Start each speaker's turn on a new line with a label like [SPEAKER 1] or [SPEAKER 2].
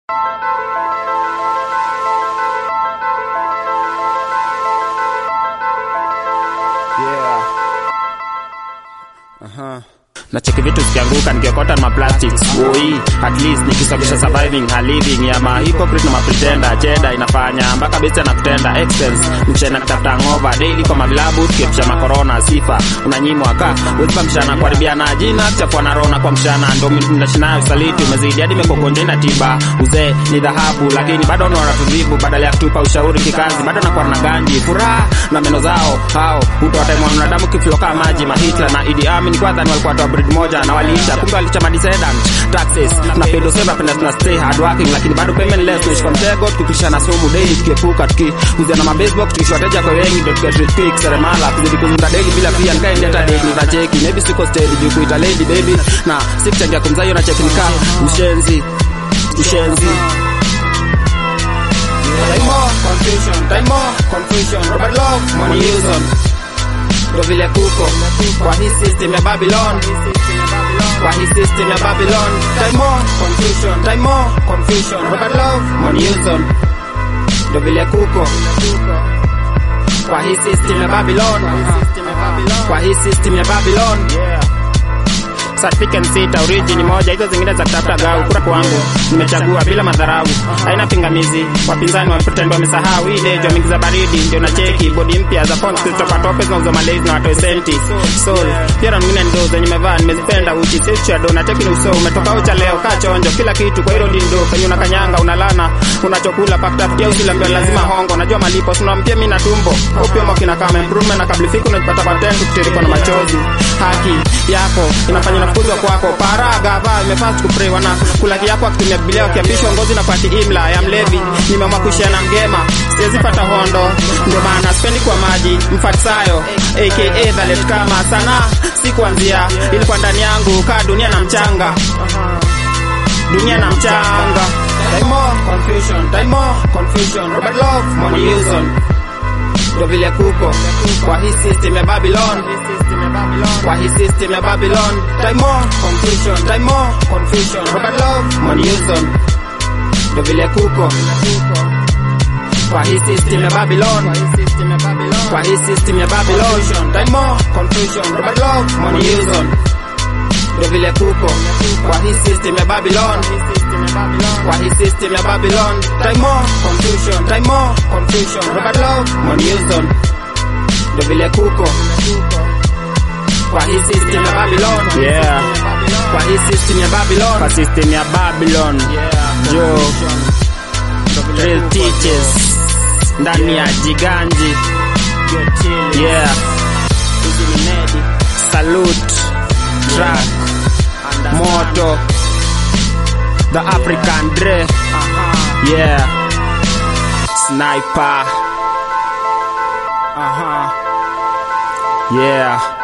[SPEAKER 1] Yeah. Aha. nacheki vitu zikianguka nikiokota na maplastics oi at least nikisababisha surviving a living ya ma hypocrite na mapretenda jeda inafanya mpaka besi anakutenda expense mchana kutafuta ngova daily kwa mavilabu tukiepusha makorona sifa unanyimwa ka wezipa mshana kuharibia na jina kuchafua na rona kwa mshana ndo mnashinayo usaliti umezidi hadi mekokonje na tiba uzee ni dhahabu lakini bado unaona tulivu badala ya kutupa ushauri kikazi bado nakuwa na ganji furaha na meno zao hao utawataimwa mwanadamu kifilokaa maji mahitla na idi amin kwadhani walikuwa toa breed moja na waliisha kumbe walichama descendant taxes na pedo sema penda tuna stay hard working lakini bado payment less tunaishi kwa mtego tukipisha na sumu daily tukiepuka tukiuzia na mabaseball tukishi wateja kwa wengi ndio tukiet rich quick seremala kuzidi kuzunda daily bila pia nikae hata daily nitacheki maybe siko steady juu kuita lady baby na sikuchangia kumzaa hiyo na cheki nikaa ushenzi ushenzi Time more confusion, time more confusion. Robert Love, money use on. Ndo vile kuko kwa hii system ya Babylon, kwa hii system ya Babylon. Time more confusion, time more confusion. Robert Love, money use on. Ndo vile kuko kwa hii system ya Babylon, kwa hii system ya Babylon. Certificate sita origin moja, hizo zingine za kutafuta gau. Kura kwangu nimechagua bila madharau, haina pingamizi. Wapinzani wa pretend wamesahau hii dejo wameingiza baridi, ndio na cheki bodi mpya za fonts kutoka tope zinauza malezi na watoe senti soul pia na mwingine ndo zenye nimevaa nimezipenda uchi sisi do na teki ni uso umetoka ucha leo kaa chonjo kila kitu kwa hilo ndindo penye unakanyanga unalana unachokula pakutafutia usilambia lazima hongo najua malipo sinampia mimi na tumbo upimo kina kama improvement na kablifiki unajipata patent kutirikwa na machozi haki yako inafanya nafukuzwa kwako paraga vaa imefaa kuprewa na kula kiapo akitumia bibilia wakiapishwa ngozi na pati imla ya mlevi nimeamua kuishia na mgema siwezi pata hondo ndio maana spendi kwa maji mfatisayo aka dhalet kama sana si kuanzia ilikuwa ndani yangu kaa dunia na mchanga dunia na mchanga time more confusion time more confusion Robert Love money use on ndo vile kuko kwa hii system ya Babylon kwa hii system ya Babylon time more confusion time more confusion Robert Love money use on ndo vile kuko kwa hii system ya Babylon kwa hii system ya Babylon time more confusion Robert Love money use on ndo vile kuko kwa hii system ya Babylon kwa hii system ya Babylon time more confusion time more confusion Robert Love money use on ndo vile kuko kwa hii system ya Babylon yeah kwa hii system ya Babylon kwa system ya Babylon jo real teachers ndani ya jiganji yeah salute track moto the African Dre yeah sniper uh-huh yeah